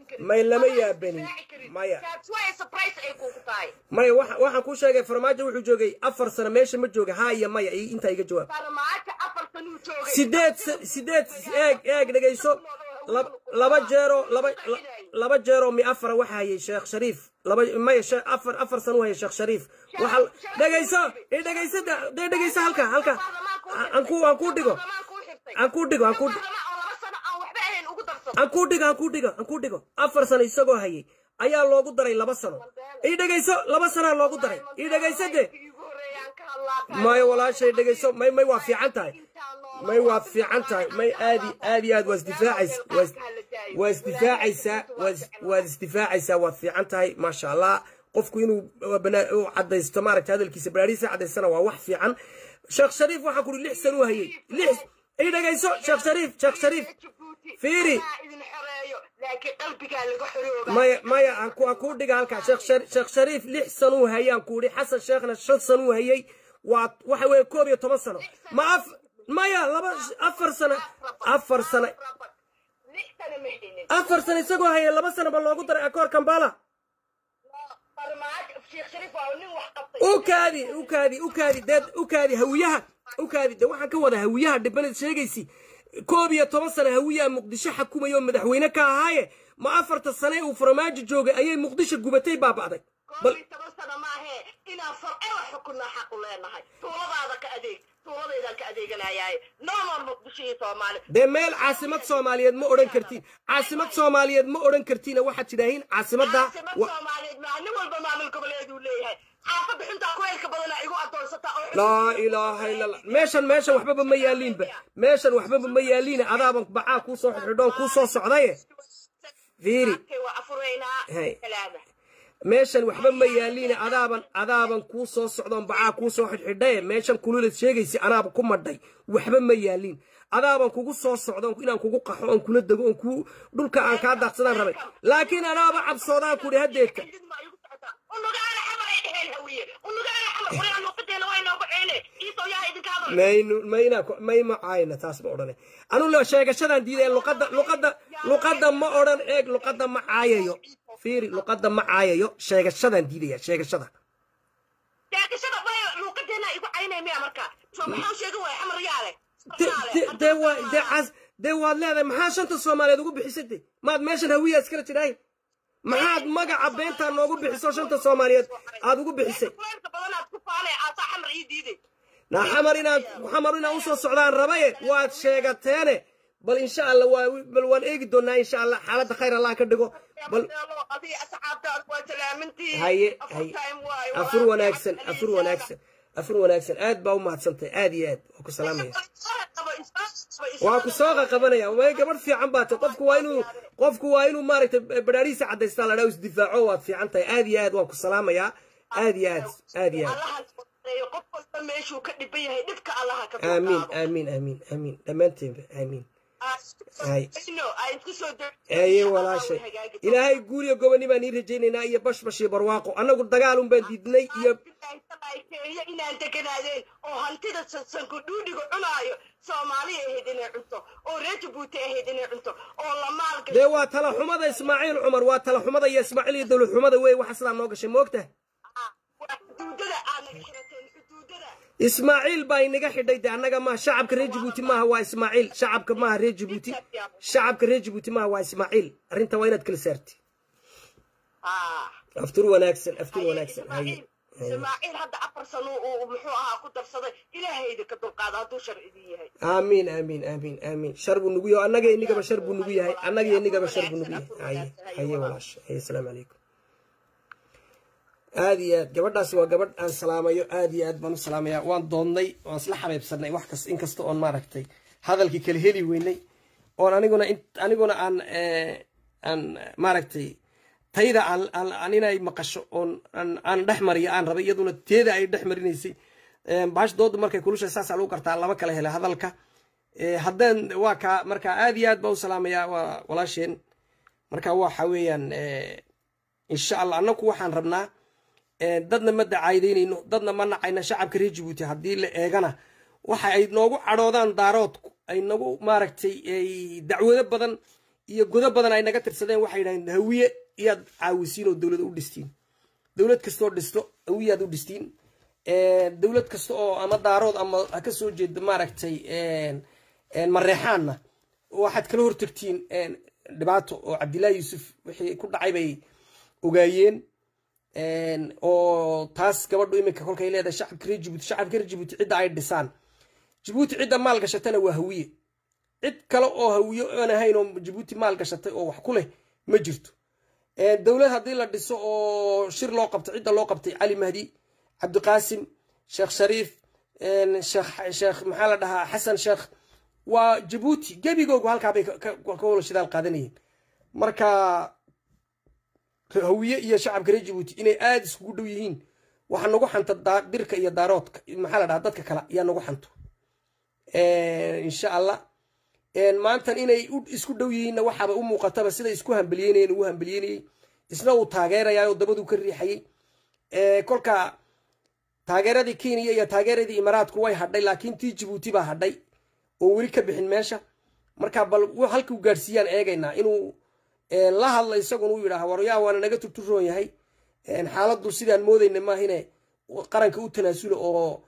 karin May lama Wallahi yaabanin. difaaci karin. Maya. That's why surprise ay kugu tahay maya waxa- waxaan kuu sheegay farmaajo wuxuu joogay afar sano meesha ma jooga haa iyo maya iyo intaa iga jawaab farmaajo afar sanuu joogay sideed sa- sideed eeg eeg dhegayso lab- laba jeero laba la- laba jeero mi afara waxa hayay sheekh shariif laba maya she- afar afar sano u hayay sheekh shariif waxa dhegayso i dhegayso de- dee dhegayso halka halka aan ku aan ku dhigo aan ku dhigo aan ku aan ku dhigo aan ku dhigo aan ku dhigo afar sano isagoo hayay ayaa loogu daray laba sano i dhegayso laba sanaa loogu daray i dhegayso de maya walaashay dhegayso may may waa fiican tahay may waa fiican tahay may aadi aad iyo aad waa isdifaacaysa waa is- waa isdifaacaysaa waa is- waad isdifaacaysaa waad fiican tahay maasha allah qofku inuu uh, bana- uu cadaysto maaragta hadalkiisa baraarihiisa cadaystana waa wax fiican sheekh shariif waxaa kuri lix san u hayay lix i dhegayso sheekh shariif sheekh shariif fiiri maya maya aan ku aan kuu dhiga halkaa sheekh Shar- sheekh shariif lix san uu hayay aan ku idhi xasan sheekhna shan san uu hayay waa waxa weeye koob iyo toban sano ma af maya laba afar sano afar sano afar sano isagoo hayay laba sano ba loogu daray akoor kambala ukaadi ukaadi ukaadi dee ukaadi hawiyaha ukaadi de waxaan ka wada hawiyaha dhibanad sheegaysi koob iyo toban sano hawiyaha muqdisho xakumaya oo madaxweyne ka ahaaye ma afarta sane uu farmaajo joogay ayay muqdisho gubatay baaba'day bal toban sano maahe inaan farcela xukunaa xaq u leenahay tuuladaada ka adeeg tuuladaydaan ka adeeganayaaye normal muqdisho iyo soomaali dee meel caasimad soomaaliyeed ma odhan kartiin caasimad soomaaliyeed ma odhan kartiina waxaad tidhaahiin caasimadda caasimad wa- soomaaliyeed maa nin walba maamul goboleeduu leeyahay xaafadda xuntaa kuleylka badana igu adoonsataa oo laa ilaaha illa allah meeshan meeshan waxbaba ma yaaliinba meeshan waxbaba ma yaaliina adaaban bacaa kuu soo xidhxidhoon kuu soo socdaye fiiri waa afuraynaa Hey. salaama meeshan waxba ma yaaliina adaaban adaaban kuu soo socdoon bacaa kuu soo xidhxidhaye meeshan kululad sheegaysa anaaba ku madhay waxba ma yaaliin adaaban kugu soo socdoon inaan kugu qaxo oon kula dego oon ku dhulka aan kaa daaqsadaan rabay laakiin anaaba cabsoodaan kudhi hadeedka unugaana xamar ay dheheen hawiye unugaana xamar quryaa nuuqadeena waa inoogu ceene iisoo yaa idinka hadal maynu mayna may ma caayna taas ma odhane anu la sheegashadan diidaya luqadda luqadda luqadda ma odhan eeg luqadda ma caayayo fiiri luqadda ma caayayo sheegashadan diidaya sheegashada sheegashada bay luuqadeena igu caynay miya marka soo maxaa sheegi waaya xamar yaale De- de- dee waa dee cas dee waad leedahay maxaa shanta soomaaliyeed ugu bixisay de maad meeshan hawiya iskala jidhaay maxaad magaca beentaa noogu bixiso shanta soomaaliyeed aad ugu bixisay kuleylka badanaad ku faanay aasaa xamar ii diiday na xamar inaad xamar inaad usoo socdaan rabaye waad sheegateene bal insha allah waa bal waan eegi doonaa insha allah xaaladda khayr allah ka dhigo bal adii asxaabtaad waa salaamintii haye haye afur wanaagsan afur wanaagsan afur wanaagsan aad baa u mahadsantahay aad iyo aad waa ku salaamaya waa ku soo qaqabanaya way gabadh fiican baa tahay qofku waa inuu qofku waa inuu maaragtay badhaarihiisa cadaystaa la dhaa isdifaaco waad fiican tahay aad iyo aad waan ku salaamayaa aad iyo aad aad iyo aad qof walba meeshuu ka dhiban yahay dhibka allaha ka aamiin aamiin aamiin aamiin dhammaanteenba aamiin Hay. aye aye walaashay ilaahay guuriyo goboni baan ii rajaynaynaa iyo bashbash iyo barwaaqo annagu dagaalun baan diidnay iyo kenya inaan deganaadeen oo hantida sansanku dhuudhiga cunaayo soomaaliya ahayd inay cunto oo reer jabuuti ahayd inay cunto oo la maalgasho dee waa tala xumada ismaaciil cumar waa tala xumada iyo ismaaciil iyo dowlad xumada wey waxa sidaa noo gashay moogtaha waa xuduudada aad naga xirateen xuduudada ismaaciil baa inaga xidhay de annaga maaha shacabka reer jabuuti maaha waa ismaaciil shacabka maaha reer jabuuti shacabka reer jabuuti maaha waa ismaaciil arrinta waa inaad kala saarti aftur wanaagsan aftur wanaagsan haye ismaaciil hadda afar sano uu muxuu ahaa ku darsaday ilaahayda ka dulqaada hadduu shar idin yahay aamiin aamiin aamiin aamiin shar buu nugu yahay annaga inigaba shar buu nugu yahay annaga inigaba shar buu nugu yahay haye haye walaasha haye asalaamu calaykum aad iyo aad gabadhaasi waa gabadh aan salaamayo aad iyo aad baan u salaamayaa waan doonnay waan isla xabeybsanay wax kas inkasta oon maaragtay hadalkii kala heli weynay oon aniguna aniguna aan aan maaragtay tayda aan aan inay maqasho oon aan dhex mariyo aan rabay iyaduna teeda ay dhex marinaysay baash dooda markay kulushay saasaa lagu kartaa laba kala hela hadalka haddaan waa kaa marka aad iyo aad baa u salaamayaa waa walaasheen marka waxa weeyaan insha allah annagu waxaan rabnaa dadna ma dacaayidaynayno dadna ma nacayna shacabka reer jabuuti haddii la eegana waxa ay noogu cadhoodaan daaroodku ay nagu maaragtay dacwado badan iyo godo badan ay naga tirsadeen waxay yidhahdeen hawiye iyaad caawisiin oo dowlad u dhistiin dowlad kastoo dhisto hawiyaad u dhistiin dowlad kasta oo ama daarood ama ha ka soo jeedo maaragtay mareexaanna waxaad kala hortagtiin dhibaato oo cabdillahi yuusuf wixii ku dhacay bay ogaayeen oo taas gabadhu iminka kolkay leedahay shacabka reer jibuuti shacabka reer jibuuti cidda ay dhisaan jibuuti cidda maal gashatana waa hawiye cid kale oo hawiye aan ahayn oo jibuuti maal gashatay oo wax ku leh ma jirto dowlad haddii la dhiso oo shir loo qabto cidda loo qabtay cali mahdi cabdiqaasim sheekh shariif sheekh maxaa la dhahaa xasan sheekh waa jabuuti gebigoogu halkaabay ka wala shidaal qaadanayeen marka hawiye iyo shacabka reer jabuuti inay aada iskugu dhow yihiin waxaa nagu xanta dirka iyo daaroodka maxaa la dhahaa dadka kale ayaa nagu xanto insha allah maantan inay isku dhow yihiinna waxaaba u muuqataba siday isku hambeliyeynayeen ugu hambeliyeynayey isna uu taageerayaa oo dabaduu ka riixayey kolka taageeradii kenya iyo taageeradii imaaraadku way hadhay laakiin tii jabuuti baa hadhay oo weli ka bixin meesha marka bal halkuu gaadhsiiyaan eegaynaa inuu la hadla isaguna u yidhaaha waryaa waana naga turturoon yahay xaaladdu sidaan moodayna maahine qaranka u tanaasula oo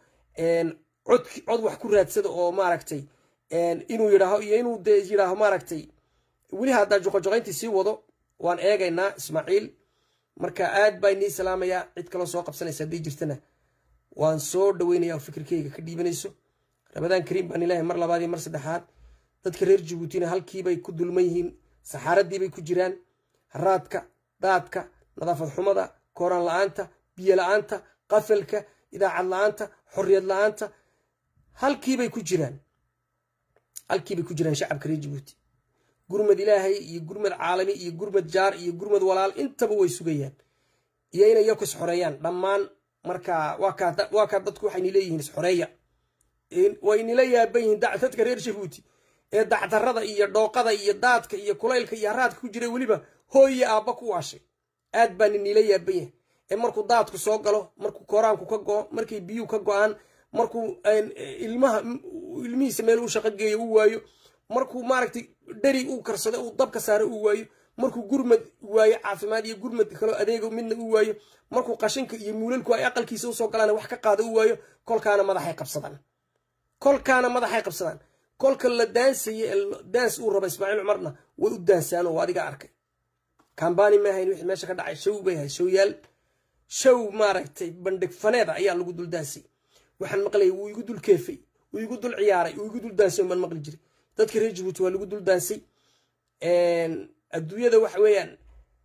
cod cod wax ku raadsada oo maaragtay inuu yidhaaho iyo inuu de yidhaaho maaragtay weli haddaa joqojoqayntii sii wado waan eegaynaa ismaaciil marka aad baa inii salaamayaa cid kaloo soo qabsanaysa haddii jirtana waan soo dhaweynaya oo fikirkeyga ka dhiibanayso ramadaan kariim baan ilaahay mar labaad iyo mar saddexaad dadka reer jabuutina halkiibay ku dulman yihiin saxaaradiibay ku jiraan haraadka daadka nadaafad xumada kooraan la-aanta biyo la-aanta qafalka idaacad la-aanta xorriyad la-aanta halkiibay ku jiraan halkiibay ku jiraan shacabka reer jabuuti gurmad ilaahay iyo gurmad caalami iyo gurmad jaar iyo gurmad walaal intaba way sugayaan iyo inay yaku isxoreeyaan dhammaan marka waa kaa dadku waxayni leeyihiin isxoreeya waynila yaaban yihiin dadka reer jabuuti ee dacdarada iyo dhooqada iyo daadka iyo kulaylka iyo haraadka ku jira weliba hooyiyo aabba ku waashay aad baa ninila yaaban yahay ee markuu daadku soo galo markuu kooraanku ka go-o markay biyuhu ka go-aan markuu ilmaha ilmihiisa meel uu shaqo geeyo u waayo markuu maaragtay dheri uu karsado uu dabka saaro uu waayo markuu gurmad waayo caafimaad iyo gurmad kaloo adeego midna u waayo markuu qashinka iyo muulalku ay aqalkiisa usoo galaan wax ka qaado u waayo kolkaana madaxay qabsadaan kolkaana madaxay qabsadaan kolka la daansaye daans uu raba ismaaciil cumarna way u daansaan oo adiga arkay kambani ma ahayn wixii meesha ka dhacay show bay ahayd showyaal show maaragtay bandhig faneeda ayaa lagu dul daansay waxaan maqlayay wuu igu dul keefay wuu igu dul ciyaaray wuu igu dul daansay baan maqli jiray dadka reer jabuuti waa lagu dul daansay adduunyada waxa weeyaan